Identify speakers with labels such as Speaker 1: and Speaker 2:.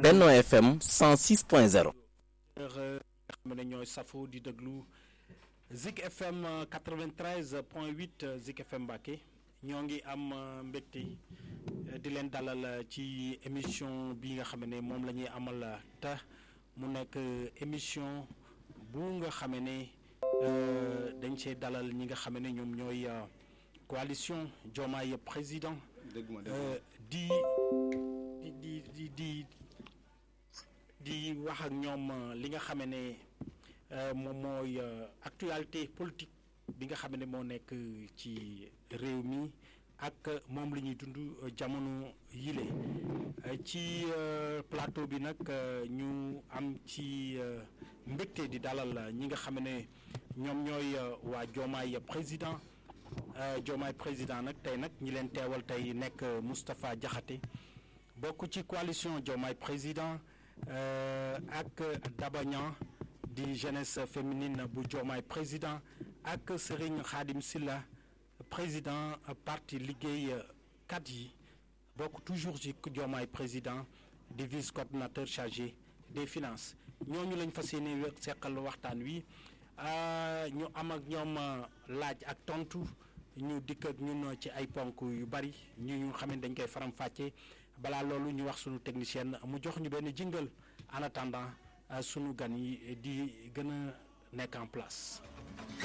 Speaker 1: Benno FM 106.0
Speaker 2: nga xam ne ñooy safo di déglu Zik FM 93 point 8 Zik FM Mbacké ñoo ngi am mbégte di leen dalal ci émission bi nga xam ne moom la ñuy amal te mu nekk émission bu nga xam ne dañ see dalal ñi nga xam ne ñoom ñooy coalition Diomaye président di di di di di wax ak ñoom li nga xam ne moom mooy actualité politique bi nga xam ne moo nekk ci réew mi ak moom la ñuy dund jamono yile ci plateau bi nag ñu am ci mbégte di dalal ñi nga xam ne ñoom ñooy waa Diomaye président Diomaye président nag tey nag ñi leen teewal tey nekk Moustapha Diakhaté bokk ci coalition Diomaye président ak Daba Niang di jeunesse féminine bu Diomaye président ak Serigne Khadim Silla président parti liggéey kat yi bokk toujours ci Diomaye président di vice coordinateur chargé des finances ñooñu lañ fas yéene seqal waxtaan wi ñu am ak ñoom laaj ak tontu ñu dikk ak ñun ci ay ponk yu bari ñu ñu xam ne dañ koy faram fàcce balaa loolu ñu wax sunu technicien mu jox ñu benn jingle en attendant sunu gan yi di gën a nekk en place.